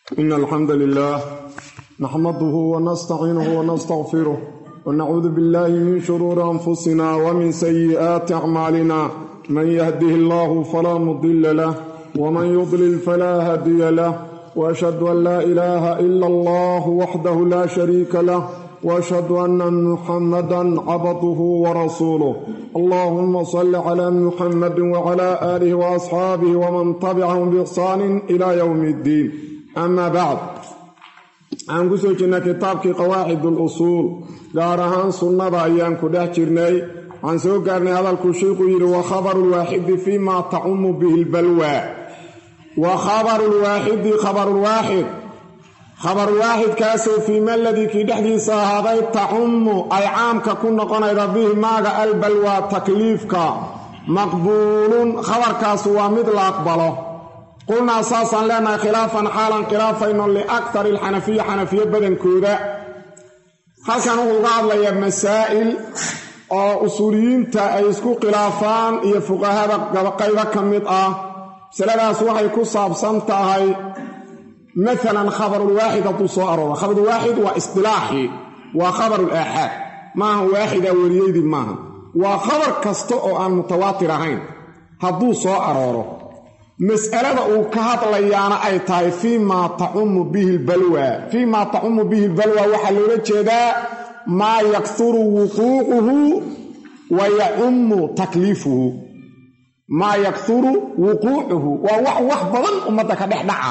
إن الحمد لله نحمده ونستعينه ونستغفره ونعوذ بالله من شرور أنفسنا ومن سيئات أعمالنا من يهده الله فلا مضل له ومن يضلل فلا هادي له وأشهد أن لا إله إلا الله وحده لا شريك له واشهد ان محمدا عبده ورسوله اللهم صل على محمد وعلى اله واصحابه ومن تبعهم باحسان الى يوم الدين اما بعد aan ku soo jirnay kitaabkii qawaacid اlusuul gaar ahaan sunnada ayaan ku dhex jirnay waxaan soo gaarnay hadalkuu sheikuu yidhi wa khabaru lwaaxidi fima tacumu bihi lbalwa wa khabaru lwaaxidi khabarulwaaxid khabar waaxidkaasoo fii maladii kii dhexdiisa ahaaday tacummu ay caamka ku noqonayda bihi maaga albalwa takliifka maqbuulun khabarkaasu waa mid la aqbalo qulnaa saasaan leenahay khilaafan xaalan khilaafayno liaktari alxanafiya xanafiye badankooda halkan wuxuu uga hadlayaa masaa'il oo usuuliyiinta ay isku khilaafaan iyo fuqahada qaybo ka mid ah masaladaas waxay ku saabsan tahay maalan khabarulwaaxid hadduu soo arooro khabarulwaaxid waa isdilaaxii waa khabarulaaxaad maaha waaxida weriyeydii maaha waa khabar kasta oo aan mutawaatir ahayn hadduu soo arooro mas'alada uu ka hadlayaana ay tahay fii maa tacumu bihi lbalwa fii maa tacumu bihi lbalwa waxaa loola jeedaa maa yakturu wuquucuhu wa yacummu takliifuhu maa yakturu wuquucuhu waa wax wax badan ummadda ka dhex dhaca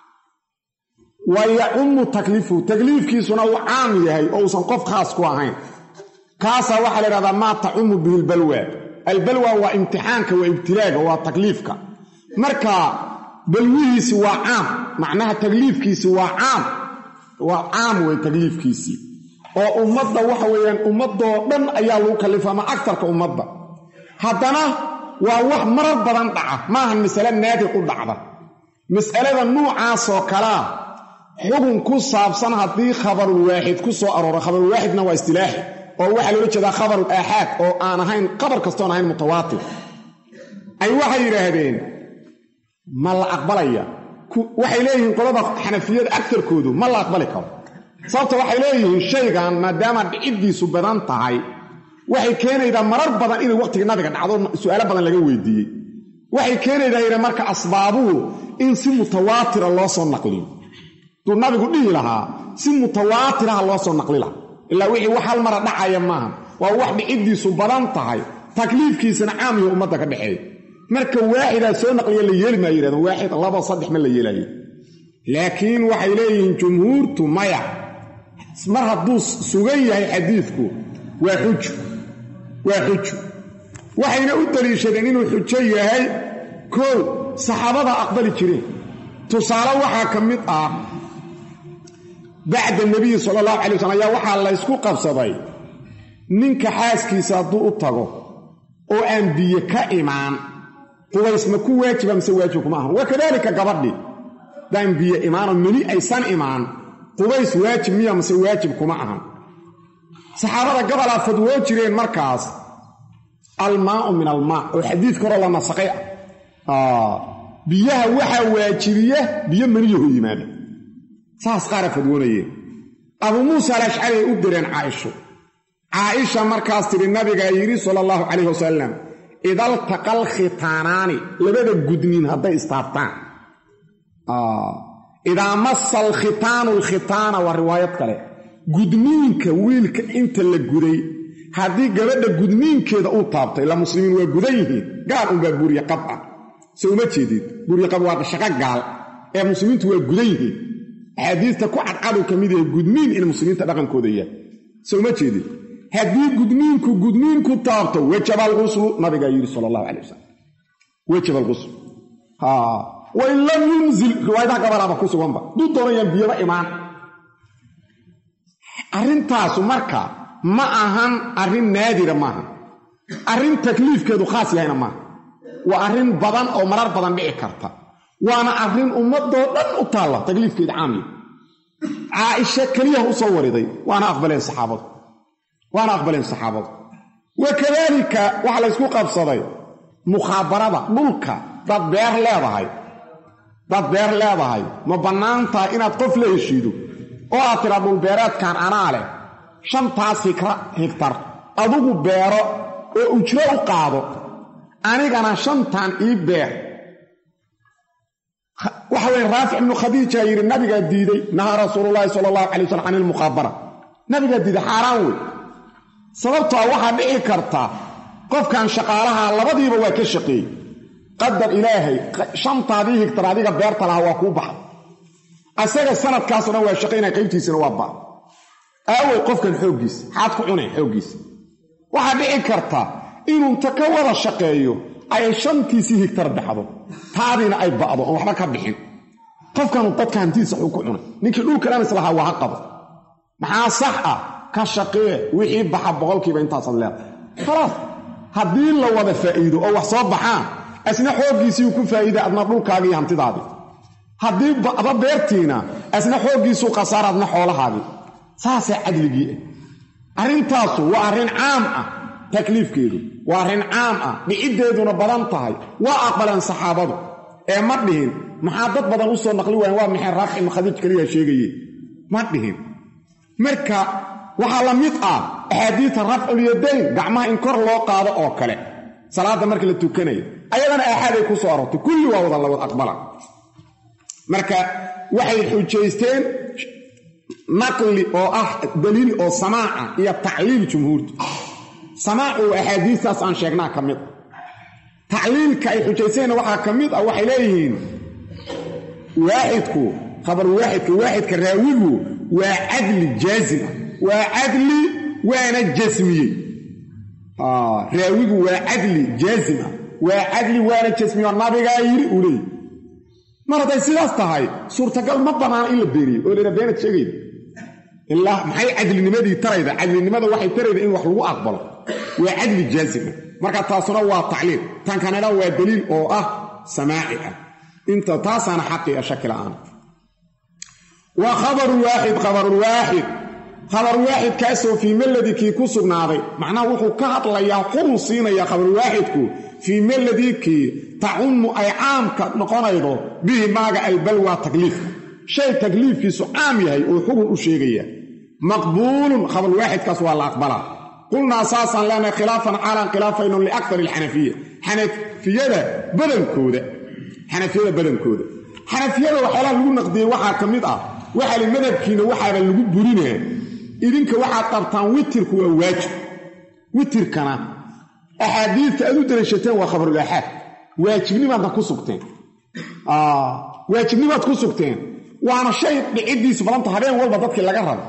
wa yacummu takliifuhu takliifkiisuna uu caam yahay oo uusan qof khaas ku ahayn kaasaa waxaa la yhahdaa maa tacumu bihi lbalwa albalwa waa imtixaanka waa ibtilaaga waa takliifka marka balwihiisi waa caam macnaha takliifkiisi waa caam waa caam wey takliifkiisii oo ummadda waxa weeyaan ummadoo dhan ayaa lagu kalifa ama agtarka ummadda haddana waa wax marar badan dhaca maahan masale naadir u dhacda mas'alada nuucaasoo kalea xukun ku saabsan haddii khabarulwaaxid ku soo arooro khabarulwaaxidna waa istilaaxi oo waxaa loola jeedaa khabarul aaxaad oo aan ahayn qabar kastoon ahayn mutawaatir ay waxay yidhaahdeen ma la aqbalaya waxay leeyihiin qolada xanafiyada agtarkoodu ma la aqbali karo sababta waxay leeyihiin shaygan maadaama dhiciddiisu badan tahay waxay keenaydaa marar badan inay waqtigii nabiga dhacdo su'aalo badan laga weydiiyey waxay keenaydaa yidha marka asbaabuhu in si mutawaatira loo soo naqliyo duu nabigu dhihi lahaa si mutawaatiraha loo soo naqli laha ilaa wixii wax hal mara dhacaya maaha waa wax dhiciddiisu badan tahay takliifkiisana caamiyo ummadda ka dhexeeya marka waaxidaa soo naqliya la yeeli maa yidhahdeen waaxid laba saddex ma la yeelayo laakiin waxay leeyihiin jumhuurtu maya mar hadduu sugan yahay xadiidku waa xuju waa xuju waxayna u daliishadeen inuu xujo yahay kow saxaabada aqbali jireen tusaale waxaa ka mid ah bacda nebiyi sala allahu calay waslm ayaa waxaa laysku qabsaday ninka xaaskiisa hadduu u tago oo aan biyo ka imaan qubays ma ku waajiba mise waajib kuma ahan wa kadaalika gabadhii daan biyo imaanoo meli aysan imaan qubays waajib miya mise waajib kuma ahan saxaabada gabalaa fadwoo jireen markaas almaau min almaa oo xadiidka horoo la nasaqay ah biyaha waxaa waajibiya biyo maniyaho yimaada saas qaara fadwoonayeen abuu muusa alashcari ay u direen caaisho caaisha markaas tidhi nabigaa yidhi sala allahu calayh wasalam idaltaqal khitaanaani labada gudniin hadday istaabtaan idaa massa alkhitaanu alkhitaana waa riwaayad kale gudniinka wiilka inta la guday haddii gabadha gudniinkeeda uu taabtay la muslimiin waa gudan yihiin gaal unbaa buuriye qab ah se uma jeedid buuriye qab waa shaqo gaal ee muslimiintu waa gudan yihiin axaadiista ku cadcaduu ka mid yahay gudniin in muslimiinta dhaqankooda yahay se uma jeedid haddii gudniinku gudniinku taabto wajaba alquslu nabigaa yidhi sala allahu calay wasalam wajaba alquslu wain lam yunzil riwaayadaha gabalaaba ku suganba duu doonayaan biyaba imaan arrintaasu marka ma ahan arrin naadira maaha arrin takliifkeedu khaas yahayna maaha waa arrin badan oo marar badan dhici karta waana arrin ummadoo dhan u taalla takliifkeeda caamiya caaisha keliyaha u soo wariday waana aqbaleen saxaabadu waana aqbaleen saxaabadu wa kadaalika waxaa laysku qabsaday mukhabarada dhulka dad beer leedahay dad beer leedahay ma bannaan tahay inaad qof la heshiido oo aad tiraa dhulbeereedkan anaa leh shantaas higtar adugu beero oo ujro u qaado anigana shantan ii beer waxa weye raafic ibnu khadiija yidhi nabigaa diiday nahaa rasuululaahi sala allahu calay wasalam can ilmukhaabara nabigaa diiday xaaraan wey sababtoa waxaa dhici karta qofkan shaqaalaha labadiiba waa ka shaqeeyey qadar ilaahay shantaadii higtar adiga beerta lahaa waa kuu baxay asaga sanadkaasoo dhan waa shaqaynaya qaybtiisina waa ba aawey qofkan xooggiisa xaad ku cunay xooggiisa waxaa dhici karta inuu ta ka wada shaqeeyo ay shantiisii higtar baxdo taadiina ay ba'do oon waxba ka bixin qofkanu dadka hantiisa xuu ku cunay ninkii dhulka dhanis lahaa waa ha qabo maxaa sax ah ka shaqee wixii baxa boqolkiiba intaasaad leedahay khalaas haddii la wada faa'iido oo wax soo baxaan asna xooggiisii ku faa'iida adna dhulkaagii hantidaadii haddii ba'do beertiina asna xooggiisuu khasaara adna xoolahaadii saasaa cadligii ah arrintaasu waa arrin caam ah takliifkeedu waa arrin caam ah dhiciddeeduna badan tahay waa aqbaleen saxaabadu ee ma dhihin maxaa dad badan u soo naqli waayen waa maxay raafic ibnu khadiij keliya sheegaye ma dhihin marka waxaa la mid ah axaadiita rafculyadayn gacmaha in kor loo qaado oo kale salaadda marka la tukanayo ayadana aaxaaday ku soo arortay kulli waa wada lawad aqbala marka waxay xujaysteen naqli oo ah daliil oo samaaca iyo tacliil jumhuurta samaacu axaadiistaas aan sheegnaa ka mid a tacliilka ay xujayseenna waxaa ka mid ah waxay leeyihiin waaxidku khabar waaxidka waaxidka raawigu waa cadli jaazim ah waa cadli waana jasmiyey raawigu waa cadli jaazim ah waa cadli waana jasmiye oo nabigaa yidhi uu leeyihi mar hadday sidaas tahay suurtagal ma banaana in la beeniyo oo laha beenad sheegayda ilaa maxay cadlinimadii tarayda cadlinimada waxay tarayda in wax lagu aqbalo waa cadli jaazima marka taasuna waa tacliil tan kanena waa daliil oo ah samaaci ah inta taasaana xaqi a shaki la'aan wa khabaru waaxid khabarulwaaxid khabar waaxid kaasoo fii meladii kii ku sugnaaday macnaha wuxuu ka hadlayaa xurun siinaya khabarulwaaxidku fii meladii kii tacunnu ay caamka noqonaydo bihi maaga albalwa takliifka shay takliifkiisu caam yahay oo xugun u sheegaya maqbuulun khabarwaaxidkaas waa la aqbalaa qulnaa saasaan leenahay khilaafan xaalaan khilaafayno liakar alxanafiya xanafiyada badankooda xanafiyada badankooda xanafiyada waxyaalaha lagu naqdiyey waxaa ka mid ah waxaa li madhabkiina waxaaba lagu burinaa idinka waxaad qabtaan witirku waa waajib witirkana axaadiidta aad u daliishateen waa khabarulaaxaad waajibnimaadna ku sugteen waajibnimaad ku sugteen waana shay dhiciddiisu badanta habeen walba dadkii laga rabo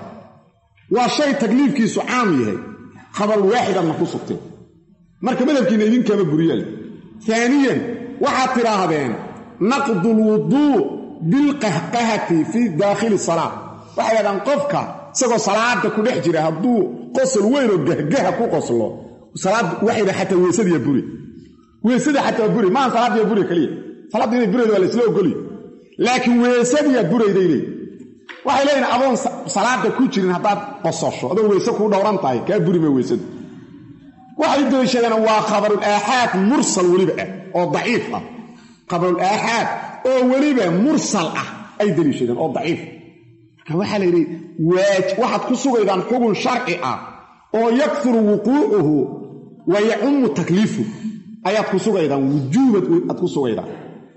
waa shay takliifkiisu caam yahay khabarulwaaxidaadna ku sugteen marka madhabkiina idinkaaba buriyaal aaniyan waxaad tidhaahdeen naqdu lwuduu bilqahqahati fii daakhili salaa waxay dhahdaan qofka isagoo salaada ku dhex jira hadduu qosol weynoo gahgaha ku qoslo salaad waxay dha xataa weysadiya buri weysada xataa buri maaha salaadiya buri keliya salaadda inay burayda waa laysla ogolya laakiin weysadiyaa burayday leey waxay leeyihin adoon salaada ku jirin haddaad qososho adoo weyse kuu dhowran tahay kaa buri ma weysadu waxay daliishadeen waa khabarul aaxaad mursal weliba ah oo daciif ah khabarul aaxaad oo weliba mursal ah ay daliishadeen oo daciif marka waxaa la yidhi waxaad ku sugaydaan xugun sharci ah oo yakfuru wuquucuhu wa yacummu takliifu ayaad ku sugaydaan wujuubad aad ku sugaydaan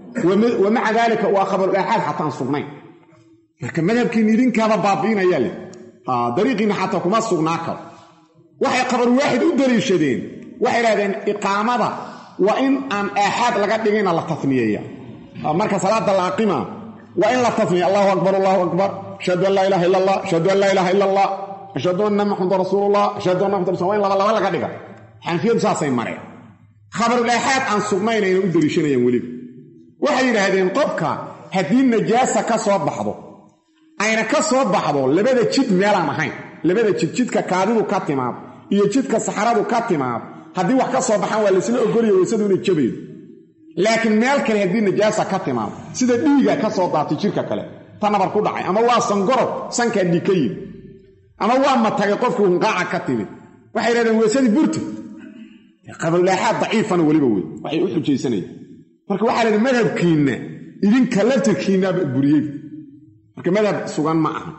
wa maca daalika waa khabarul aaxaad xataan sugnayn marka madhabkiinna idinkaaba baabi'inaya leh dariiqiinna xataa kuma sugnaa karo waxay khabar waaxid u daliishadeen waxay dhahdeen iqaamada waa in aan aaxaad laga dhigina la taniyeeya marka salaada la aqima waa in la taniya allahu akbar allahu akbar ashhadu an laa ilaha illa allah ashhadu an laa ilaha illa allah ashhadu anna maxamedan rasuulullah ashhadu anna maxamed waa in laba laba laga dhiga xanafiyadu saasay mareen khabarul aaxaad aan sugnaynayna u daliishanayaan weliba waxay yidhaahdeen qofka haddii najaasa ka soo baxdo ayna ka soo baxdo labada jid meelaan ahayn labada jid jidka kaadidu ka timaad iyo jidka saxaradu ka timaad haddii wax ka soo baxaan waa laysla ogolaya weysadu inay jabaydo laakiin meel kale haddii najaasa ka timaado sida dhiiga ka soo daatay jirka kale ta nabar ku dhacay ama waa sangorob sankaa dhiig ka yimi ama waa matagay qofkii hunqaaca ka timid waxay yidhahdeen weysadii burta qabalaaxaad daciifana weliba wey waxay u xujaysanayaan marka waxaa laydhi madhabkiinna idinka laftirkiinaaba buriyey marka madhab sugan ma aha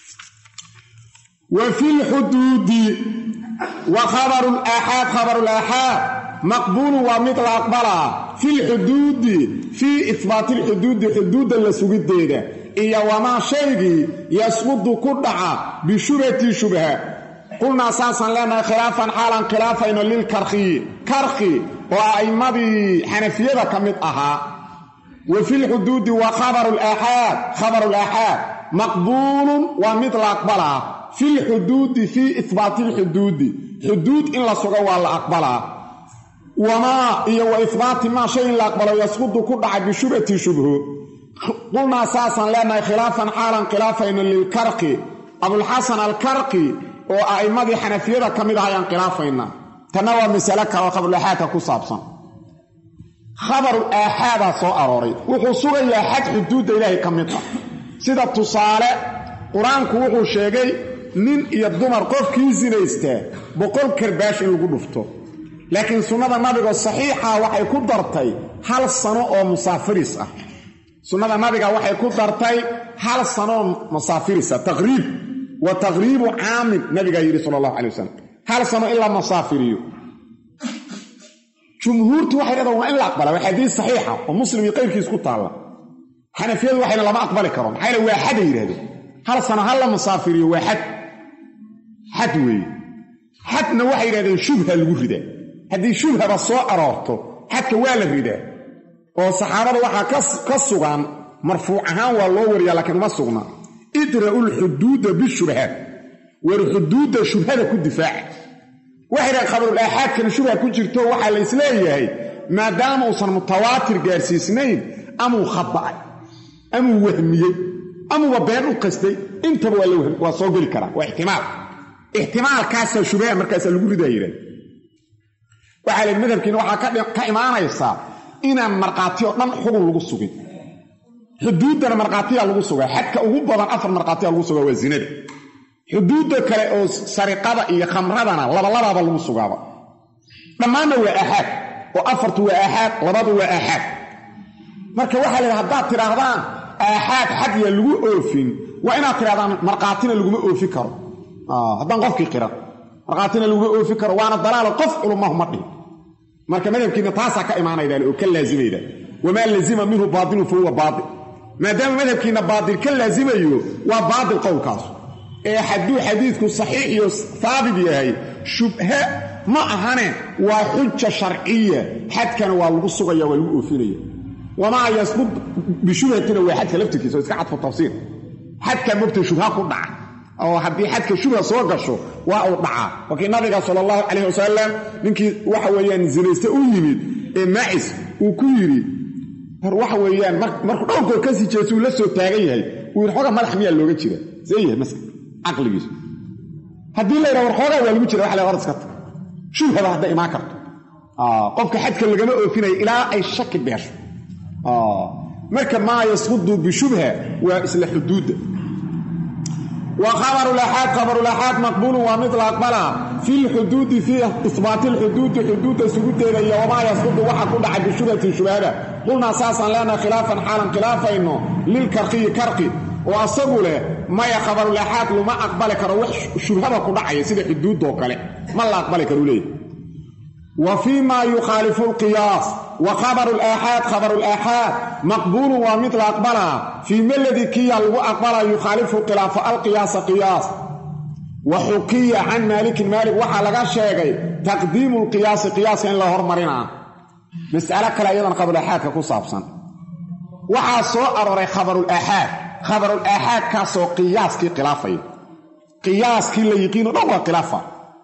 wa fi lxuduudi wa khabaru laaxaad khabaru laaxaad maqbuulun waa mid la aqbalaa fi lxuduudi fii ihbaati lxuduudi xuduudda la sugiddeeda iyo wamaa shaygii yasqudu ku dhaca bishubhati shubha qulnaa saasaan leenahay khilaafan xaalan khilaafayno lilkarkhiyi karkhi oo a'immadii xanafiyada ka mid ahaa wa fi lxuduudi wa khabaru laaxaad khabaru laaxaad maqbuulun waa mid la aqbalaa fi lxuduudi fii ihbaati lxuduudi xuduud in la sugo waa la aqbalaa wamaa iyo wa ihbaati maa shay in la aqbalo yasqudu ku dhaca bishubhati shubho qulnaa saasaan leenahay khilaafan xaalan khilaafayno lilkarqi abulxasan alkarqi oo a'immadii xanafiyada ka mid ah ayaan khilaafaynaa tanna waa masale kale oo khabarulaaxaadka ku saabsan khabarul aaxaadaa soo arooray wuxuu sugayaa xad xuduudda ilaahay ka mid ah sida tusaale qur-aanku wuxuu sheegay nin iyo dumar qofkii sinaystaa boqol karbaash in lagu dhufto laakiin sunnada nabigo saxiixa waxay ku dartay hal sano oo musaafiris ah sunnada nabiga waxay ku dartay hal sanooo musaafirisa taqriib wa taqriibu caamin nabigaa yidhi sala allahu calay wasalam hal sano in la musaafiriyo jumhuurtu waxay dhahdaa waa in la aqbala waa xadiis saxiixa oo muslim iyo qayrkiis ku taalla xanafiyadu waxayna lama aqbali karo maxaa yaele waa xaday yidhahdeen hal sano hal la musaafiriyo waa xad xad weeye xadna waxay yidhahdeen shubha lagu ridaa haddii shubhaba soo aroorto xadka waa la ridaa oo saxaabada waxaa ka sugan marfuuc ahaan waa loo wariyaa laakiin uma sugna idra'u lxuduuda bishubhaat war xuduudda shubhada ku difaaca waxay dhahan khabarul aaxaadkana shubha ku jirto waxaa la isleeyahay maadaama uusan mutawaatir gaarsiisnayn amuu khada'ay amuu wahmiyey amuuba been u qastay intaba waa soo geli karaa waa ixtimaal ixtimaalkaasaa shubha markaasaa lagu ridaa yidhahda waxaa la madhabkiina waxaa ka imaanaysaa inaan markhaati oo dhan xugun lagu sugin xuduuddana markhaatiyaa lagu sugaa xadka ugu badan afar markhaatiyaa lagu sugaa waa zinada xuduudda kale oo sariqada iyo khamradana labalabaaba lagu sugaaba dhammaanna waa aaxaad oo afartu waa aaxaad labadu waa aaxaad marka waxaa laydhaha haddaad tidhaahdaan aaxaad xad yaa lagu oofin waa inaad tidhahdaan markhaatina laguma oofi karo haddaan qofkii qiran markhaatina laguma oofi karo waana dalaalo qof culumahu ma dhihin marka madhabkiina taasaa ka imaanaydaale oo ka laazimayda wamaa lazima minhu baatilu fa huwa baatil maadaama madhabkiina baatil ka laazimayo waa baatil qowlkaas ee hadduu xadiidku saxiix iyo haabit yahay shubhe ma ahane waa xuja sharciya xadkana waa lagu sugaya waa lagu oofinaya wamaa yasqud bishubhatina waa xadka laftirkiisa oo iska cadfu tafsiir xadka mogta shubha ku dhaca oo haddii xadka shubha soo gasho waa uu dhacaa wakii nabiga sala allahu calayh wasalam ninkii waxa weeyaan zinayste u yimid ee maacis uu ku yidhi war waxa weeyaan markuu dhowrkood kasii jeeso uu la soo taagan yahay uu yidhi xoogaa madax miyaa looga jira see yahay maska caqligiisu haddii la yidhaha war xoogaa waa lagu jira waxa la hor iska tag shubhaba hadda imaan karto qofka xadka lagama oofinaya ilaa ay shaki beesho marka maa yasqudu bishubha waa isla xuduudda wa khabarulaxaad khabarulaxaad maqbuulun waa mid la aqbalaa fi lxuduudi fii isbaati lxuduudi xuduudda sugudeeda iyo wamaa yasqudu waxa ku dhacay bishubhatin shubhada qulnaa saasaan leenahay khilaafan xaalan khilaafayno lilkarqiyi karqi oo asagu leh maya khabarulaxaad luma aqbali karo wax shubhada ku dhacaya sida xuduuddoo kale ma la aqbali karu leeyahy wa fii ma yukhaalifu lqiyaas wa khabaru laaxaad khabaru laaxaad maqbuulun waa mid la aqbalaa fii maladii kiya lagu aqbalaa yukhaalifu khilaafa alqiyaasa qiyaas wa xukiya can maalikin maalik waxaa laga sheegay taqdiimu lqiyaasi qiyaaska in la hormarinaa mas'alo kale iyadan khabarulaaxaadka ku saabsan waxaa soo arooray khabarulaaxaad khabarulaaxaadkaasoo qiyaaskii khilaafaya qiyaaskii la yiqiino dhan waa khilaafa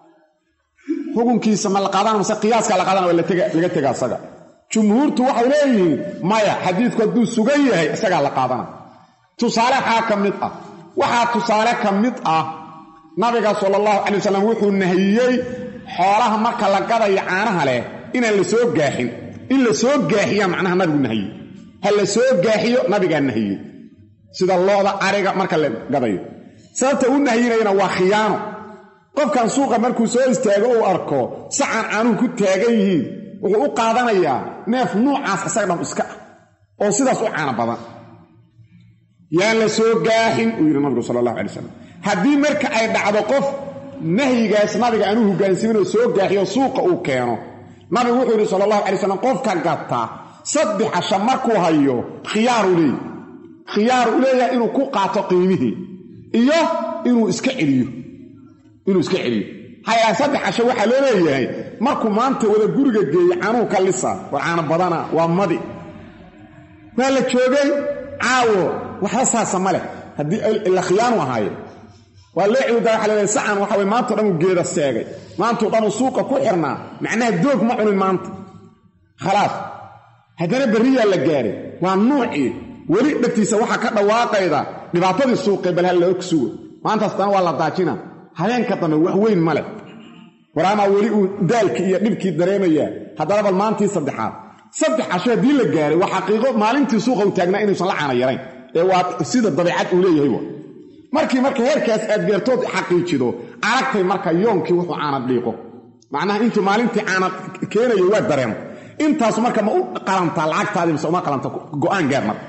xukunkiisa ma la qaadana mase qiyaaskaa la qaadana waa laga tega isaga jumhuurtu waxay leeyihiin maya xadiidku hadduu sugan yahay isagaa la qaadana tusaale xaa ka mid ah waxaa tusaale ka mid ah nabiga sala allahu calay wasalam wuxuu nahiyey xoolaha marka la gadayo caanaha leh inaan la soo gaaxin in la soo gaaxiyaa macnaha nabigu nahiyey ha la soo gaaxiyo nabigaa nahiyey sida looda ariga marka la gadayo sababta u nahiyinayana waa khiyaano qofkan suuqa markuu soo istaago uu arko sacan caanuhu ku taagan yihiin wuxuu u qaadanayaa neef nuucaas isaga dham iska ah oo sidaas u caano badan yaan la soo gaaxin uu yidhi nabigu sala allahu alay slam haddii marka ay dhacdo qof nahyigaas nabiga aanu hogaansiminoo soo gaaxiyo suuqa uu keeno nabigu wuxuu yidhi sala allahu alay slam qofka gata saddex casha markuu hayo khiyaaru leeyahy khiyaar u leeyahay inuu ku qaato qiimihii iyo inuu iska celiyo inuu iska celiyo hayaa saddex casho waxaa loo leeyahay markuu maanta wada guriga geeyo canuhu ka lisa war caano badana waa madi waa la joogay caawo waxba saasa ma leh haddii ila khiyaanu ahaaye waa loo ciwdaa waxa laleeyahay sacan waxa weye maantao dhan uu geeda seegay maantao dhan uu suuqa ku xirnaa macnaha doog ma cunin maanta khalaas haddana berriyaa la gaaray waa nuucii weli dhegtiisa waxaa ka dhawaaqayda dhibaatadii suuqee bal hal laog sugo maantaas dana waa la daajina habeenka dambe wax weyn ma leh waraamaa weli uu daalkii iyo dhibkii dareemayaa haddana bal maantii saddexaad saddex casho haddii la gaaray waa xaqiiqo maalintii suuqa uu taagnaa inuusan la caana yarayn ee waa sida dabeicad uu leeyahay wa markii marka heerkaas aad geertood xaqiijido aragtay marka yoonkii wuxuu caana dhiiqo macnaha intuu maalintii caana keenayo waa dareemo intaas marka ma u qalantaa lacagtaadii mise uma qalanta go'aan gaar marka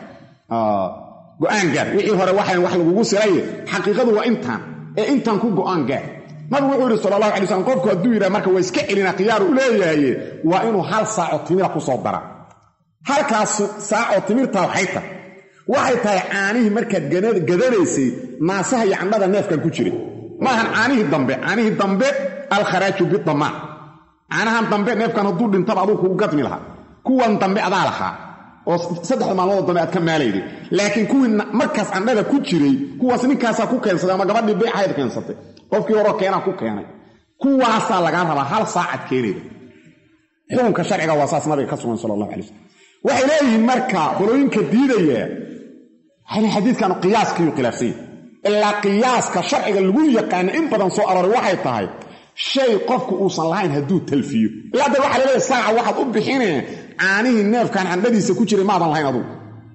go'aan gaar wixii hore waxaan wax lagugu siraye xaqiiqadu waa intaan ee intaan ku go'aan gaar nabigu wuxuu yidhi sala allahu alay slam qofku hadduu yidhaha marka waa iska celina khiyaaru u leeyahaye waa inuu hal saaco timira ku soo dara halkaas saacoo timirtaa waxay tahay waxay tahay caanihii markaad gadanaysay naasaha iyo candhada neefkan ku jiray maahan caanihii dambe caanihii dambe alkharaaju bidamaan caanahan dambe neefkan hadduu dhintaba aduu kugu gadmi lahaa kuwan dambe adaa lahaa oo saddexda maalmoodoo dambe aad ka maalayday laakiin kuwii markaas candhada ku jiray kuwaas ninkaasaa ku keensaday ama gabadhii beecahayd keensatay qofkii horoo keenaa ku keenay kuwaasaa lagaa rabaa hal saacad keenayda xukunka sharciga waa saas nabiga ka sugan sala allahu alay slam waxay leeyihiin marka qolooyinka diidaya xadiidkanu qiyaaskiiyu khilaafsanya ilaa qiyaaska sharciga lagu yaqaana in badan soo arooray waxay tahay shay qofku uusan lahayn hadduu talfiyo ilaa da waxa laleeyahay saaca waxaad u bixinee caanihii neefkan candhadiisa ku jiray maadan lahayn adugu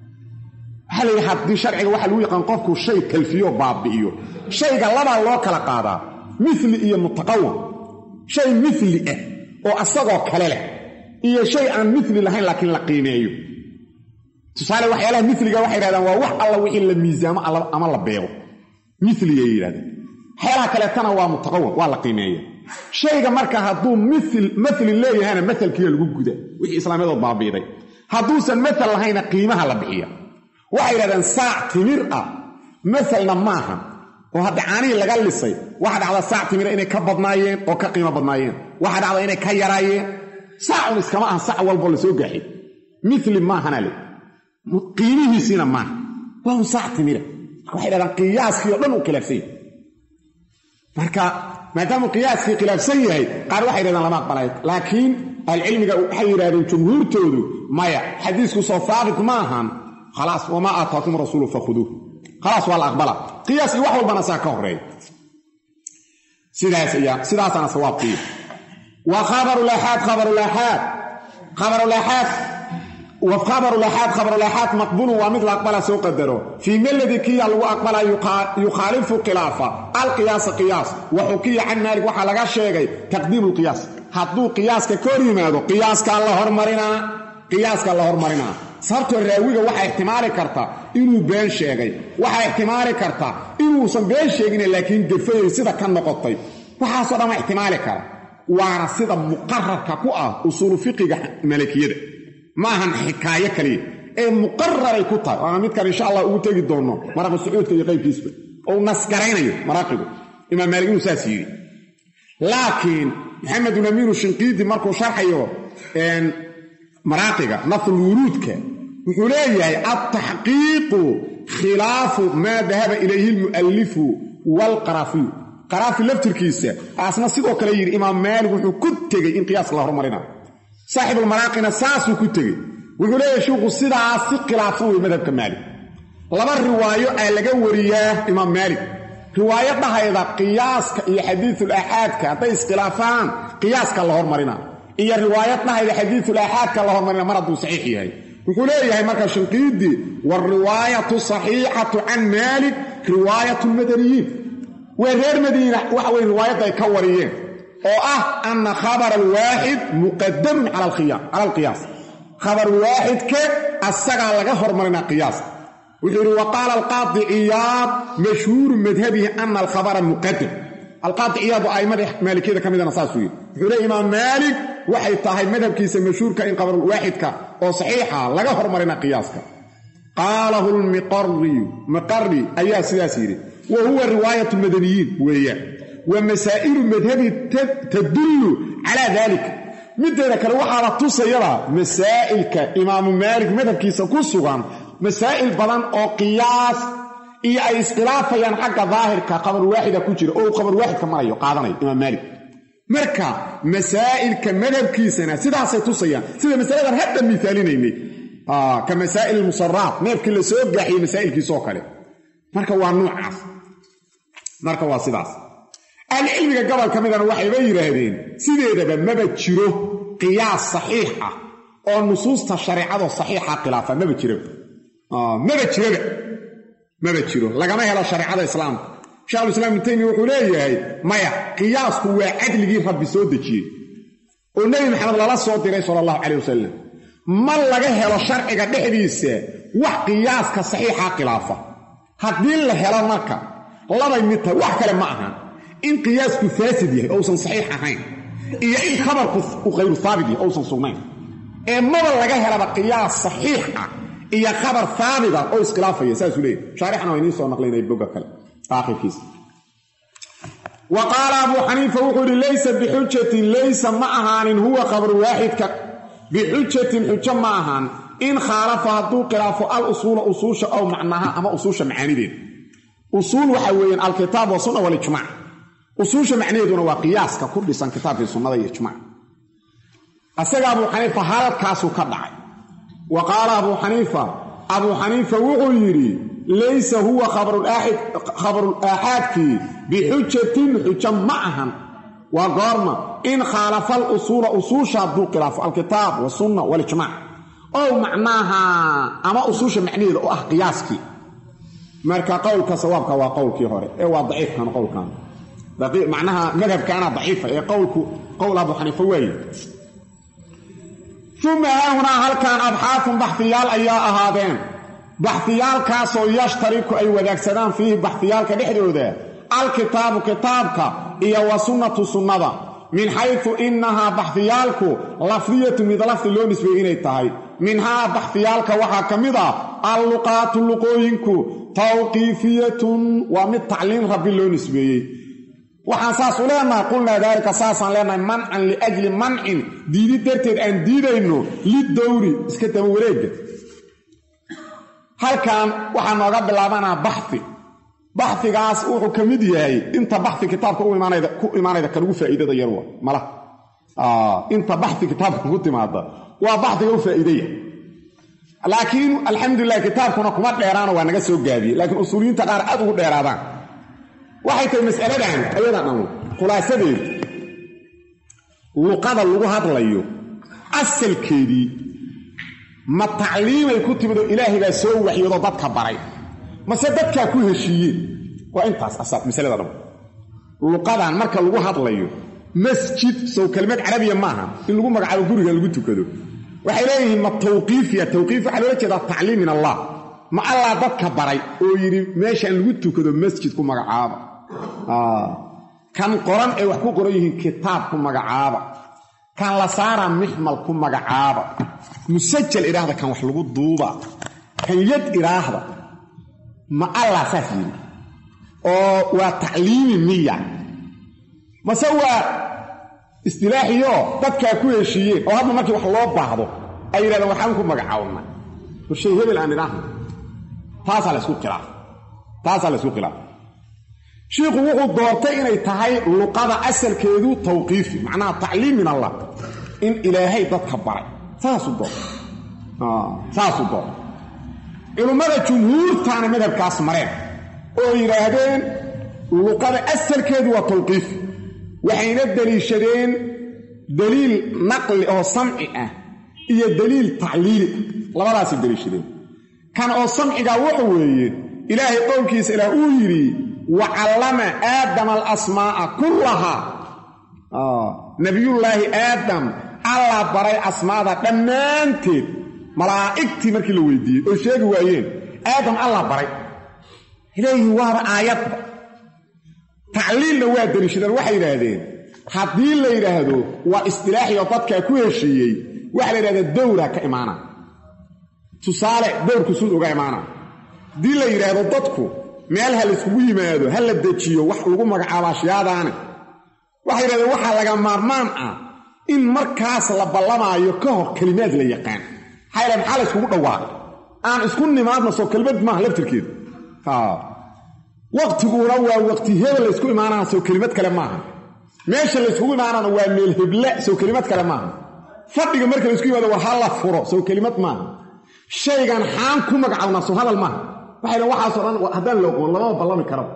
waxaa layidhi haddii sharciga waxaa lagu yaqaan qofku shay talfiyo baabi'iyo shayga labaa loo kala qaadaa mili iyo mutaqawam shay mili ah oo asagoo kale leh iyo shay aan mili lahayn laakiin la qiimeeyo tusaale waxyaalaha miliga waxay yidhahdaan waa wax alla wixii la miisaamo ama la beego miligay yidhahdeen waxyaalaha kaleetana waa mutaqawam waa la qiimeeya shayga marka hadduu mali leeyahayna maalkiiya lagu guda wixii islaamyadood baabiiday hadduusan maal lahayna qiimaha la bixiya waxay yidhahdeen saac timir ah maalna maaha oo hadda caanihii laga lisay waxa dhacda saac timira inay ka badnaayeen oo ka qiimo badnaayeen waxa dhacda inay ka yaraayeen saacun iskama aha sac walboo la soo gaaxay mili maahana le qiimihiisiina maaha waa un saac timira marka waxay dhahdaan qiyaaskii o dhan uu khilaafsan yahay marka maadaamuu qiyaaskii khilaafsan yahay qaar waxay yidhahdaan lama aqbalay laakiin ahlucilmiga waxay yidhahdeen jumhuurtoodu maya xadiisku soo haabit ma ahan khalaas wamaa aataakum rasuulu fakhuduuh khalaas waa la aqbala qiyaas iyo wax walbana saa ka horeeya sidaas ayaa sidaasaana sawaabkiiya wa khabarulaxaad khabarulaxaad khabarulaxaad wkhabarulaxaad khabarulaxaad maqbulun waa mid la aqbala soo qadaro fii meladi kiya lagu aqbala yukhaalifu khilaafa alqiyaasa qiyaas wa xukiya can maalik waxaa laga sheegay taqdiimu lqiyaas hadduu qiyaaska ka hor yimaado qiyaaskaa la hormarinaa qiyaaskaa la hormarinaa sababtoo raawiga waxaa ixtimaali karta inuu been sheegay waxaa ixtimaali karta inuusan been sheegine laakiin gafayay sida ka noqotay waxaasoo dhan waa ixtimaali kara waana sida muqararka ku ah usuulu fiqiga malakiyada ma ahan xikaayo kaliya ee muqararay ku tahay waana midkan insha allah ugu tegi doonno maraqi sacuudka iyo qaybkiisba ou nasgaraynayo maraaqigu imaam maalik inuu saas yidhi laakiin maxamedun amiinu shinqiidi markuu sharxayo maraaqiga nafl wuruudka wuxuu leeyahay altaxqiiqu khilaafu maa dahaba ilayhi lmu'allifu waalqaraafiyu qaraafi laftirkiisa aasna sidoo kale yidhi imaam maalik wuxuu ku tegey in qiyaaska la hormarina saaxibulmaraaqina saasuu ku tegey wuxuu leeyahay shuuku sidaas si khilaafsan wey madhabka maalik laba riwaayo aa laga wariyaa imaam maalik riwaayo dhahayda qiyaaska iyo xadiisul aaxaadka hadday iskhilaafaan qiyaaska la hormarina iyo riwaayad dhahayda xadiisul aaxaadka la hormarina mar hadduu saxiix yahay wuxuu leeyahay marka shinqiidi waalriwaayatu saxiixatu can maalik riwaayatu lmadaniyiin waa reer madiina waxa weye riwaayadda ay ka wariyeen oo ah ana khabara alwaaxid muqadamun cala alqiyaas khabar waaxidka asagaa laga hormarinaa qiyaaska wuxuu yidhi wa qaala alqaadi ciyaad mashhuuru madhabihi ana alkhabara muqadam alqaadi ciyaad oo a'immada maalikiyada ka midana saasuu yidhi wuxuu leey imaam maalik waxay tahay madhabkiisa mashhuurka in khabarulwaaxidka oo saxiixa laga hormarina qiyaaska qaalahu lmiqariyu miqari ayaa sidaas yidhi wa huwa riwaayatu madaniyiin weeyaan wa masaa'ilu madhabi tadullu calaa daalika mideeda kale waxaala tusayaba masaa'ilka imaamu maalik madhabkiisa ku sugan masaa'il badan oo qiyaas iyo ay iskhilaafayaan xagga daahirka khabar waaxida ku jira oo uu khabar waaxidka marayo qaadanayo imaam maalik marka masaa'ilka madhabkiisana sidaasay tusayaan sida masaladan hadda miaalinaynay ka masaa'il musaraat neefkii la soo gaaxiyey masaa'ilkiisoo kale marka waa nuucaas marka waa sidaas ahlicilmiga gobol ka midana waxayba yidhaahdeen sideedaba maba jiro qiyaas saxiix ah oo nusuusta shareecado saxiixa khilaafa maba jiraba maba jiraba maba jiro lagama helo shareecada islaamka shekhulislaam ibnu taymiya wuxuu leeyahay maya qiyaasku waa cadligii rabbi soo dejiyey oo nebi maxamed lala soo diray sala allahu caleyh wasalam ma laga helo sharciga dhexdiisa wax qiyaaska saxiixa khilaafa haddii la helo marka labay mid tahay wax kale ma ahan in qiyaasku faasid yahay ousan saxiix ahayn iyo in khabarku uu khayru haabit yahay ousan sugnayn ee maba laga helaba qiyaas saxiix ah iyo khabar haabita oo iskhilaafaya saasuu leeyahy shaarixna waa idiin soo naqlinaya bogga kale aakhirkiisa wa qaala abuu xaniifa wuxuu yidhi laysa bixujatin laysa ma ahaanin huwa khabaru waaxidka bixujatin xujo ma ahaan in khaalafa hadduu khilaafo al usuula usuusha ow macnaha ama usuusha macaanideeda usuul waxaa weeyaan alkitaab wasunna walijmac usuusha macnaheeduna waa qiyaaska ku dhisan kitaabkii sunnada iyo ijmac asaga abuu xaniifa halkaasuu ka dhacay wa qaala abuu xaniifa abuu xaniifa wuxuu yidhi laysa huwa khabarul aaxaadkii bixujatin xujo ma ahan waa goorma in khaalafa alusuula usuusha hadduu khilaafo alkitaab wasunna walijmac ow macnaaha ama usuusha macnaheeda oo ah qiyaaskii marka qowlka sawaabka waa qowlkii hore ee waa daciifkan qowlkan macnaha madhabkaana daciifa ee qowlku qowl abu xaniifa waaye uma haahunaa halkan abxaafun baxfiyaal ayaa ahaadeen baxfiyaalkaasoo yashtariku ay wadaagsadaan fiihi baxfiyaalka dhexdooda alkitaabu kitaabka iyo wa sunnatu sunnada min xaysu innahaa baxfiyaalku lafdiyatu mid lafdi loo nisbeeyey inay tahay minhaa baxfiyaalka waxaa ka mid ah alluqaatu luqooyinku tawqiifiyatun waa mid tacliim rabbi loo nisbeeyey waxaan saas u leenahay qulnaa daalika saasaan leenahay mancan liajli mancin diidi darteed aan diidayno lidowri iska daba wareega halkan waxaa nooga bilaabanaa baxi baxigaas wuxuu ka mid yahay inta baxi kitaabka ku imaanayda kan ugu faa'iidada yarwa mala inta baxi kitaabka ku timaada waa baxiga u faa'iidaya laakiin alxamdulilah kitaabkuna kuma dheeraano waa naga soo gaabiyey laakiin usuuliyiinta qaar aad ugu dheeraadaan waxay tahay masaladan ayadan dhan khulaasadeedu luqada lagu hadlayo asalkeedii ma tacliimay ku timid oo ilaahay baa soo waxyoodoo dadka baray mase dadkaa ku heshiiyeen waa intaas asal masalada dhan luqadan marka lagu hadlayo masjid sow kelmad carabiya maaha in lagu magacaabo guriga lagu tukado waxay leeyihiin ma tawqiifiya tawqiif waxaa loola jeedaa tacliim min allah ma allah dadka baray oo yidhi meeshaan lagu tukado masjid ku magacaaba kan qoran ay wax ku qoran yihiin kitaab ku magacaaba kan la saara mixmal ku magacaaba musajal idhaahda kan wax lagu duuba kan yad idhaahda ma allah saas yidhi oo waa tacliimi miya mase waa istilaaxiyo dadkaa ku heshiiyeen oo hadda markii wax loo baahdo ay yidhahdeen waxaan ku magacaabna horshay hebel aan idhaahna taasaa la isku khilaaf taasaa la isku khilaaf shiikhu wuxuu doortay inay tahay luqada asalkeedu tawqiifi macnaha tacliim min allah in ilaahay dadka baray saasuu doortay saasuu doortay culummada jumhuurtaana madhabkaas mareen oo yidhaahdeen luqada asalkeedu waa tawqiifi waxayna deliishadeen daliil naqli oo samci ah iyo daliil tacliili ah labadaasay deliishadeen kan oo samcigaa wuxu weeye ilaahay qowlkiisa ilaah uu yidhi wa callama aadama alasmaa'a kullahaa nabiyullaahi aadam allah baray asmaada dhammaanteed malaa'igtii markii la weydiiyey oo sheegi waayeen aadam allah baray leeyihin waaba aayadba tacliilna waa dariishadeen waxay yidhaahdeen haddii la yidhaahdo waa istilaaxiyo dadkaa ku heshiiyey waxaa la yidhahdaa dowra ka imaana tusaale dowrku suud uga imaana haddii la yidhaahdo dadku meel ha layskugu yimaado ha la dejiyo wax lagu magacaabo ashyaadaane waxay yidhahdeen waxaa laga maarmaan ah in markaas la ballamaayo ka hor kelimaad la yaqaan maxaa yidhaha maxaa la yskugu dhawaaqay aan isku nimaadna soo kelimad maaha laftirkeeda waqtiguna waa waqti hebel laysku imaanana soo kelimad kale maaha meesha layskugu imaanana waa meel heble soo kelimad kale maaha fadhiga marka laysku yimaado war ha la furo soo kelimad maaha shaygan xaan ku magacawnaa soo hadal maaha waxay dhan waxaasoo dhan haddaan la oqoon lamama ballami karaba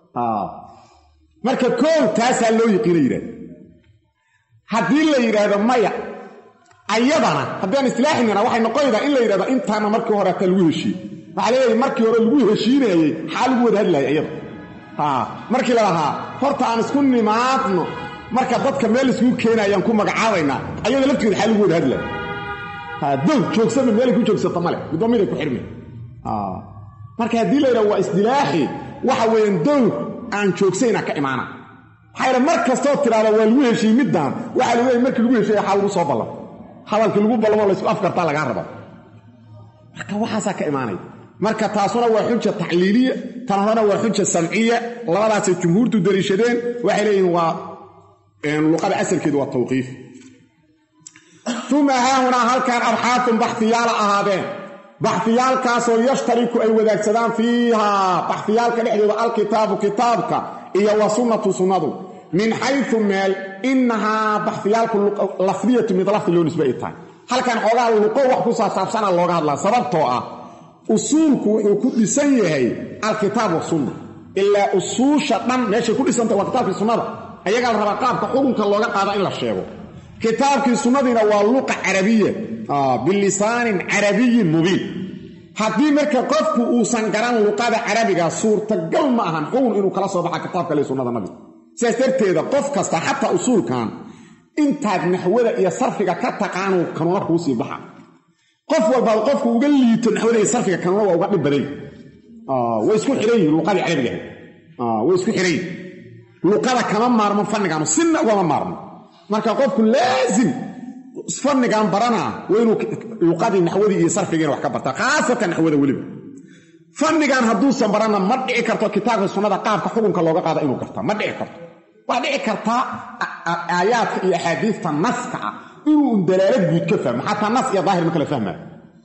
marka koow taasaa loo yiqiina yidhahda haddii la yidhaahdo maya ayadana haddaan islaaxinana waxay noqonaydaa in la yidhahdo intaana markii hore hataa lagu heshiiyey waxaa leeyahay markii hore lagu heshiinayey xaa lagu wada hadlaayay ayada markii la lahaa horta aan isku nimaadno marka dadka meel iskugu keenayaan ku magacaabaynaa ayada laftigeeda xaa lagu wada hadlaaya dow joogsama meelay ku joogsata male midoomiday ku xidhmi marka haddii la yidhahdo waa isdilaaxi waxa weeyaan dowr aan joogsayna ka imaana maxaa yidha mar kastoo tiraada waa lagu heshiiyey middaan waxaa lagu leeyay markii lagu heshiiyey xaa lagu soo ballan hadalkii lagu ballamo laysku afkartaa lagaa raba marka waxaasaa ka imaanaya marka taasuna waa xuja tacliiliya tan horena waa xuja samciya labadaasay jumhuurtu dariishadeen waxay leeyihiin waa luqada asalkeedu waa tawqiif uma haahunaa halkan abxaafun baxfiyaala ahaadeen baxfiyaalkaasoo yashtariku ay wadaagsadaan fiihaa baxfiyaalka dhexdooda alkitaabu kitaabka iyo wa sunnatu sunnadu min xayu meel inahaa baxfiyaalku lafdiyatu mid lafdi loo nisbe ay tahay halkan xoogaa luqo wax ku saasaabsana looga hadlaa sababtoo ah usuulku wuxuu ku dhisan yahay alkitaab wasunna ilaa usuusha dhan meeshay ku dhisantah waa kitaabkii sunnada ayagaa la rabaa qaabka xukunka looga qaada in la sheego kitaabkii sunnadiina waa luqa carabiya bilisaanin carabiyin mubiin haddii marka qofku uusan garan luqada carabiga suurtagal ma ahan xugun inuu kala soo baxa kitaabka le sunnada nabiga sidaas darteeda qof kasta xataa usuulkan intaad naxwada iyo sarfiga ka taqaanuu kanuuna kuu sii baxa qof walbaad qofku uga liito naxwada iyo sarfiga kanuuna waa uga dhib baday way isku xihan yihin luqadii carabiga way isku xihan yihin luqada kama maarmo fannigaanu sinna ugama maarmo marka qofku laasim fannigan baranaa waa inuu luqadii naxwadii iyo sarfigiina wax ka bartaa khaasatan naxwada weliba fannigan hadduusan baranna ma dhici karto kitaabka sunnada qaabka xukunka looga qaada inuu gartaa ma dhici karto waa dhici kartaa aayaadka iyo axaadiista naska ah inuu dalaalo guud ka fahmo xataa nas iyo daahir ma kala fahmaayo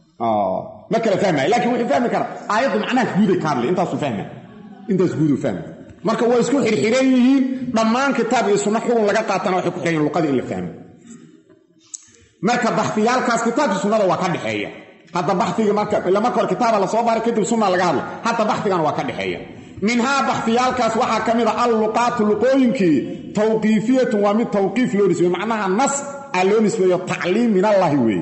ma kala fahmaayo lakiin wuxuu fahmi karaa aayaddu macnahaas guuday ka hadlay intaasuu fahmay intaas guuduu fahmay marka waa isku xirxiran yihiin dhammaan kitaab iyo sunno xukun laga qaatana waxay ku xiran yihin luqadii in la fahmo marka baxfiyaalkaas kitaabkii sunnada waa ka dhexeeya hadda baxigii marka ila marka hore kitaaba lasoo baaray kadib sunna laga hadla hadda baxigana waa ka dhexeeya minhaa baxfiyaalkaas waxaa ka mid a alluqaatu luqooyinkii tawqiifiyatun waa mid tawqiif loo nisbeeyo macnaha nas aa loo nisbeeyo tacliim min allaahi weeye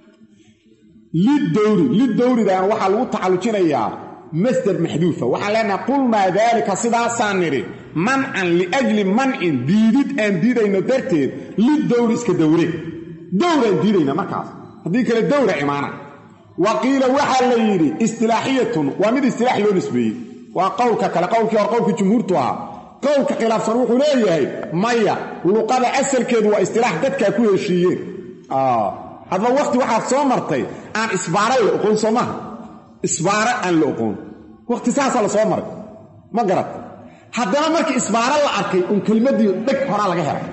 lidowri lidowridan waxaa lagu tacallujinayaa masder maxduufa waxaan leenahay qulnaa daalika sidaasaan nidhi mancan liajli mancin diidid aan diidayno darteed lidowri iska dowre dowraan diidayna markaas haddii kale dowra imaana wa qiila waxaa la yidhi istilaaxiyatun waa mid istilaax loo nisbeeyey waa qowlka kale qowlkii hore qowlkii jumhuurtu ahaa qowlka khilaafsan wuxuu leeyahay maya luqada asalkeedu waa istilaax dadkaa ku heshiiyeen hadba waqti waxaad soo martay aan isbaara la oqoon soo maaha isbaara aan la oqoon waqti saasaa la soo maray ma garat haddana markii isbaaro la arkay un kelmaddii dheg horaa laga helay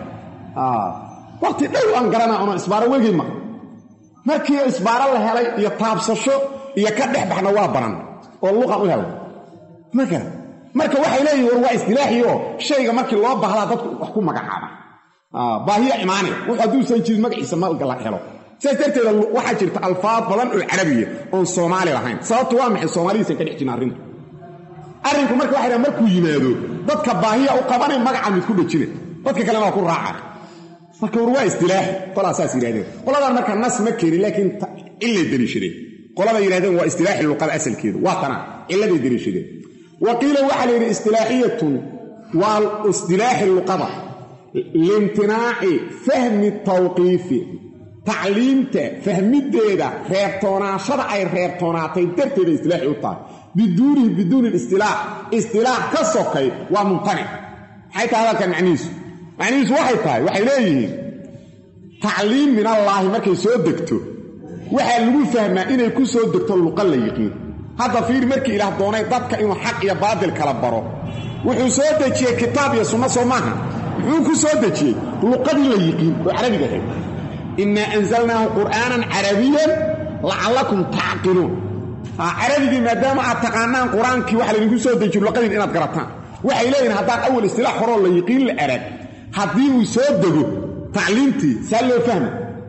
waqti dhow aan garanaa una isbaaro wegey ma markii isbaaro la helay iyo taabsasho iyo ka dhex baxna waa baran oo luqan u helay ma garat marka waxay leeyihin war waa isdilaaxioo shayga markii loo bahdaa dadku wax ku magacaaba baahiya imaanaya wux hadduusan jirin magaciisa malga la helo sidaas darteeda waxaa jirta alfaad badan oo carabiya oon soomaali lahayn sababtu waa maxay soomaalidiisan ka dhex jirin arrintu arrinku marka waxay dhahan markuu yimaado dadka baahiya u qabanay magaca mid ku dhejina dadka kalena waa ku raaca marka war waa isdilaaxi qolaa saas yidhahdeen qoladan marka nas ma keenin laakiin cillay deliishadeen qolada yidhahdeen waa istilaaxi luqada asalkeedu waa tana cilladay deliishadeen wa qiila waxaa la yidhi istilaaxiyatun waa istilaaxi luqada liimtinaaci fahmi tawqiifi tacliimta fahmideeda reebtoonaashada ay reebtoonaatay darteeda istilaaxi u tahay biduunihi biduuni istilaax istilaax ka sokay waa mumtanic maxay tahay hadalkan macnihiisu macnihiisu waxay tahay waxay leeyihiin tacliim min allaahi markay soo degto waxaa lagu fahmaa inay ku soo degto luqa la yiqiin hadda fiir markii ilaah doonay dadka inuu xaq iyo baadil kala baro wuxuu soo dejiyey kitaab iyo sunno soo maaha muxuu ku soo dejiyey luqadii la yiqiin oo carabiga ahayd innaa anzalnaahu qur'aanan carabiyan lacallakum tacqiluun carabigii maadaama aad taqaanaan qur-aankii waxa laydinku soo dejiyo luqadiin inaad garataan waxay leeyihin haddaan awal istilaax horoo la yiqiin la arag haddii uu soo dego tacliimtii saa loo fahma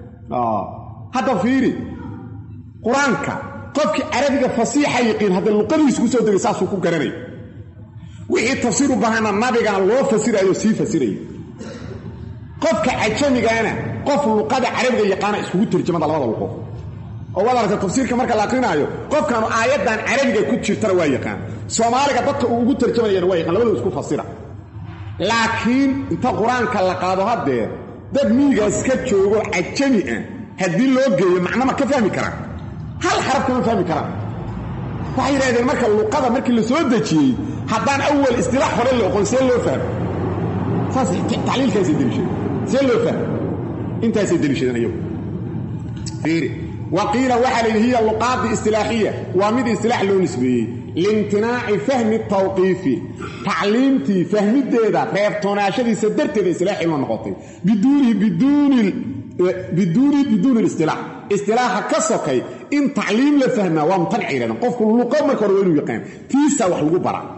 hadda fiiri qur-aanka qofkii carabiga fasiixa yiqiin hadda luqadiisu ku soo degay saasuu ku garanay wixii tafsiir u baahana nabigana loo fasirayo sii fasiraya qofka cajamigaana qof luqada carabiga yaqaana iskugu tarjamada labada luqo oo waad aragta tafsiirka marka la akrinaayo qofkanu aayaddan carabiga ku jirtana waa yaqaan soomaaliga dadka uu ugu tarjamanayana waa yaqaan labaduu isku fasira laakiin inta qur-aanka la qaado haddeer dad miyigaas ka joogo cajami ah haddii loo geeyo macnama ka fahmi karaan hal xarab kama fahmi karaan waxay yidhahdeen marka luqada markii la soo dejiyey haddaan awal istilaax hore la oqon see loo fahmo saas tacliilkaasay deliishadeen see loo fahmo intaasay deliishadeen ayagu fiiri wa qiila waxaa la yidhi hiya luqaadi istilaaxiya waa mid istilaax loo nisbeeyey liimtinaaci fahmi tawqiifi tacliimtii fahmideeda reebtoonaashadiisa darteeda istilaaxii loo noqotay biduunihi biduuni biduuni listilaax istilaaxa ka sokay in tacliim la fahmaa waa mumtanic yidhahdeen qofku luqo marka hore waa inuu yaqaan tiisaa wax lagu bara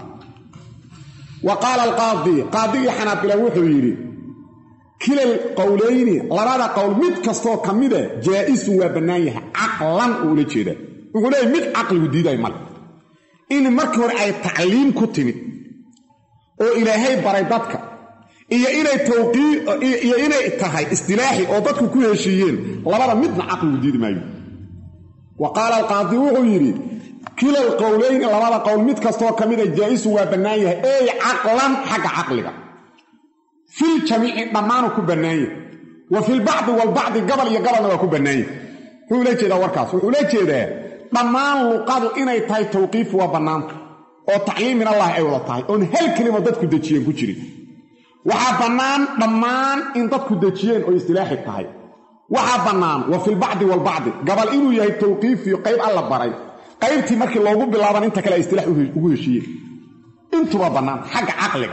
wa qaala alqaadi qaadigii xanaabila wuxuu yidhi kilal qowlayni labada qowl mid kastoo ka mida jaa'isun waa bannaan yahay caqlan uu ula jeedaa wuxuu leeyahy mid caqligu diiday male in markii hore ay tacliim ku timid oo ilaahay baray dadka iyo inay iyo inay tahay istilaaxi oo dadku ku heshiiyeen labada midna caqligu diidi maayo wa qaala alqaadi wuxuu yidhi kilal qowlayni labada qowl mid kastoo ka mida jaa'isun waa bannaan yahay ey caqlan xagga caqliga fil jamiici dhammaanu ku bannaan yahay wa filbacdi walbacdi gabal iyo gabalna waa ku bannaan yahay wuxuu ula jeedaa warkaas wuxuu ula jeedaa dhammaan luqadu inay tahay tawqiif waa bannaanta oo tacliim min allahi ay wada tahay oon hal kelima dadku dejiyeen ku jirin waxaa bannaan dhammaan in dadku dejiyeen oo istilaaxi tahay waxaa bannaan wa filbacdi walbacdi gabal inuu yahay tawqiifiyo qayb alla baray qaybtii markii loogu bilaaban inta kale ay istilaax ugu heshiiyeen intuba bannaan xagga caqliga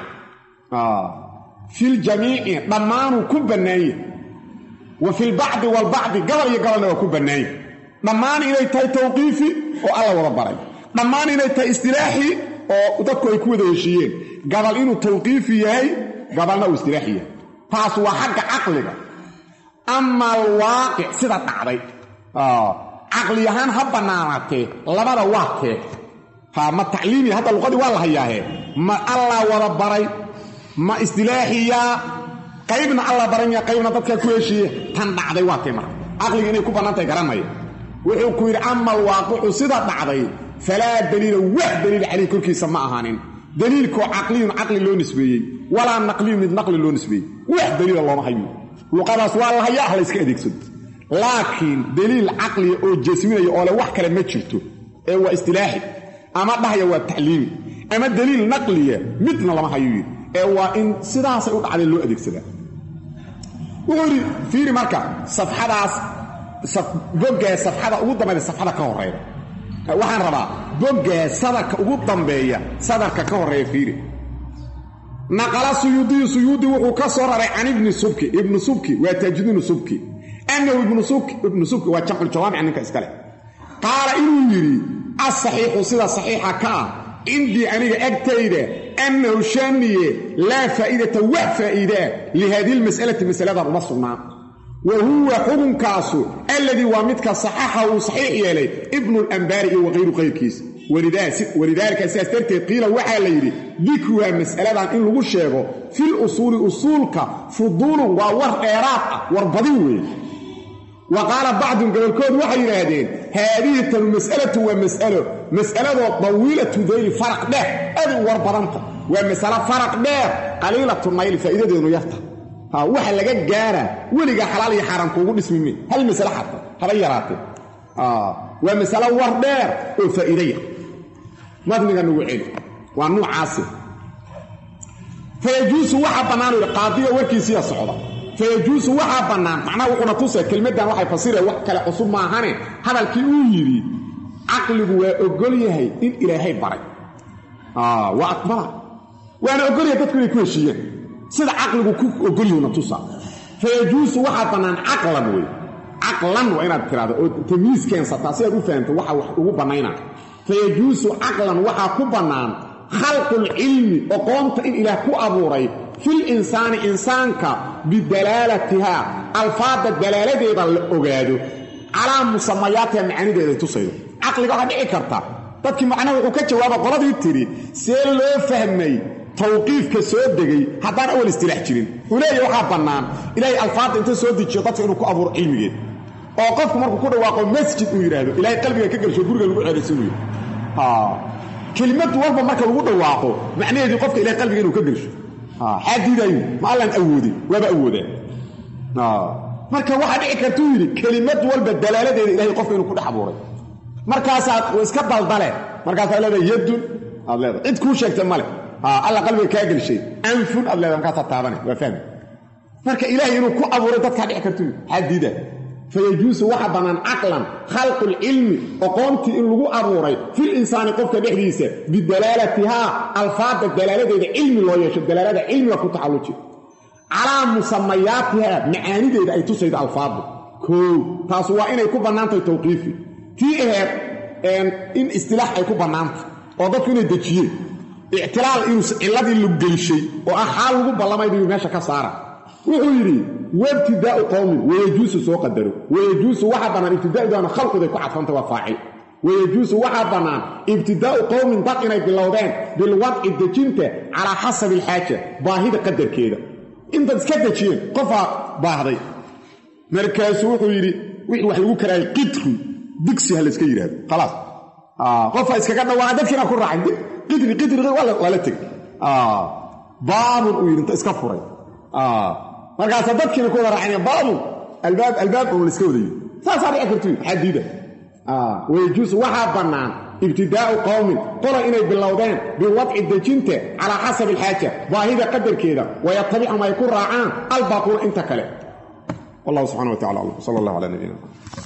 filjamiici dhammaanuu ku bannaanye wa filbacdi walbacdi gabal iyo gabalna waa ku bannaanye dhammaan inay tahay tawqiifi oo alla wada baray dhammaan inay tahay istilaaxi oo dadku ay ku wada heshiiyeen gabal inuu tawqiifi yahay gabalna uu istilaaxi yahay taas waa xagga caqliga ama alwaaqic sida dhacday caqli ahaan ha bannaanaatee labada waa kee ha ma tacliimi hadda luqadii waa la hayaahe ma allaa wada baray ma istilaaxiyaa qaybna alla baranyaa qaybna dadkaa ku heshiiye tan dhacday waa tee marka caqliga inay ku bannaantahay garanaya wuxuu ku yidhi ama alwaaqicu sida dhacday falaa daliila wax daliil calayh korkiisa ma ahaanin daliilkoo caqliyun caqli loo nisbeeyey walaa naqliyun mid naqli loo nisbeeyey wax daliila looma hayo luqadaas waa la hayaa ah la yska adeegsado laakiin daliil caqliya oo jasminaya oo le wax kale ma jirto ee waa istilaaxi ama dhahaya waa tacliimi ama daliil naqliya midna lama hayo yidhi ee waa in sidaasay u dhacday loo adeegsadaa wuxuu yidhi fiiri marka safxadaas boggee safxada ugu dambayda safxada ka horeyda waxaan rabaa boggee sadarka ugu dambeeya sadarka ka horreeya fiiri naqala suyuudiyu suyuudi wuxuu ka soo raray can ibni subki ibnu subki waa taajidiinu subki annahu ibnu subki waa jamculjawaamica ninka iskale qaala inuu yidhi asaxiixu sida saxiixa ka ah cindii aniga agtayda annahu shaaniye laa faa'idata wax faa'iidaa lihaadihi lmas'alati masaladan uma sugnaan wa huwa xukunkaasu alladii waa midka saxaxa uu saxiix yeelay ibnulambaari iyo waqayru qayrkiisa walidaalika sidaas darteed qiila waxaa la yidhi dikruhaa mas'aladan in lagu sheego fil usuuli usuulka fuduulun waa war dheeraad ah war badin weeye wa qaala bacdun gobolkood waxay yidhaahdeen haadihi tanu mas'alatu waa mas'alo mas'aladoo dawiilatu dayli faraq dheer aad u war badanta waa masalo faraq dheer qaliilatu nayli faa'iidadeenu yarta waxa laga gaara weligaa xalaal iyo xaaraan kuugu dhismime hal masale xata haba yaraatee waa masalo war dheer oo faa'iidaya madniga nagu celi waa nuucaasi fayajuusu waxaa bannaan u yidhi qaadiga warkiisiya socda fayajuusu waxaa bannaan macnaha wuxuuna tusay kelmaddan waxay fasiraya wax kale cusub maahane hadalkii uu yidhi caqligu waa ogol yahay in ilaahay baray waa aqbala waana ogolyahay dadku inay ku heshiiyeen sida caqligu ku ogolyahuna tusa fayajuusu waxaa bannaan caqlan wey caqlan waa inaad tiraahdo oo tamiis keensataa si aad u fahamto waxa wax ugu bannayna fayajuusu caqlan waxaa ku bannaan khalqulcilmi oqoonta in ilaah ku abuuray fil insaani insaanka bidalaalatihaa alfaadda dalaaladeeda la ogaado calaa musamayaatiha macaanideeday tusaydo caqliga waxaa dhici karta dadkii macnaha wuxuu ka jawaaba qoladii tidhi see loo fahmay tawqiifka soo degay haddaan awal istilaax jirin wuxuu leeyahy waxaa bannaan ilaahay alfaadda inta soo dejiyo dadka inuu ku abuuro cilmigeed oo qofku markuu ku dhawaaqo masjid uu yidhaahdo ilaahay qalbiga ka gelsho guriga lagu ceeraysan weye kelimad walba marka lagu dhawaaqo macnaheedii qofka ilahay qalbiga inuu ka gelsho xaadiidaayu ma allaan awoodin waaba awoodaan marka waxaa dhici kartuu yidhi kelimad walba dalaaladeeda ilahay qofka inuu ku dhex abuuray markaasaad iska daldale markaasaad leedahay yadun aad leedahay cid kuu sheegta male alla qalbiga kaa gelshay anfun aad leedahay markaasaad taabane waa fahmi marka ilaahay inuu ku abuuray dadkaa dhici kartuu xaadiida fayajuusu waxa bannaan caqlan khalqulcilmi oqoontii in lagu abuuray fil insaani qofka dhexdiisa bidalaalatihaa alfaadda dalaaladeeda cilmi loo yeesho dalaalada cilmiga ku taxalluji calaa musamayaatihaa macaanideeda ay tusaydo alfaaddu koow taas waa inay ku bannaantahay tawqiifi tii aheed in istilaax ay ku bannaantay oo dadku inay dejiyeen ictilaal inuu cilladii lu gelishay oo ah xaal lagu ballamaynayu meesha ka saara wuxuu yidhi wabtidaau qowmin wayajuusu soo qadaro wayajuusu waxaa bannaan ibtidaa'udaana khalquday ku cadfanta waa faacil wayajuusu waxaa bannaan ibtidaa'u qowmin dad inay bilowdeen bilwadci dejinta calaa xasabi alxaaja baahida qadarkeeda intaad iska dejiyeen qofaa baahday markaasuu wuxuu yidhi wixii wax lagu karaayay qidri digsi ha layska yidhahdo khalaas qofaa iskaga dhawaaca dadkiina ku raacay qidri qidri waa la tegay baabun uu yidhi inta iska furay markaasa dadkiina ku wada raaceen baabun albaab albaab un layska wadayo saasaa dhici kartu xadiida wayajuusu waxaa bannaan ibtidaa'u qowmin qola inay bilowdeen biwadci dejinta calaa xasabi alxaaja baahida qadarkeeda wayatabicum ay ku raacaan albaaquuna inta kale wallahu subxana wa tacala aclam sala allah calaa nabiyina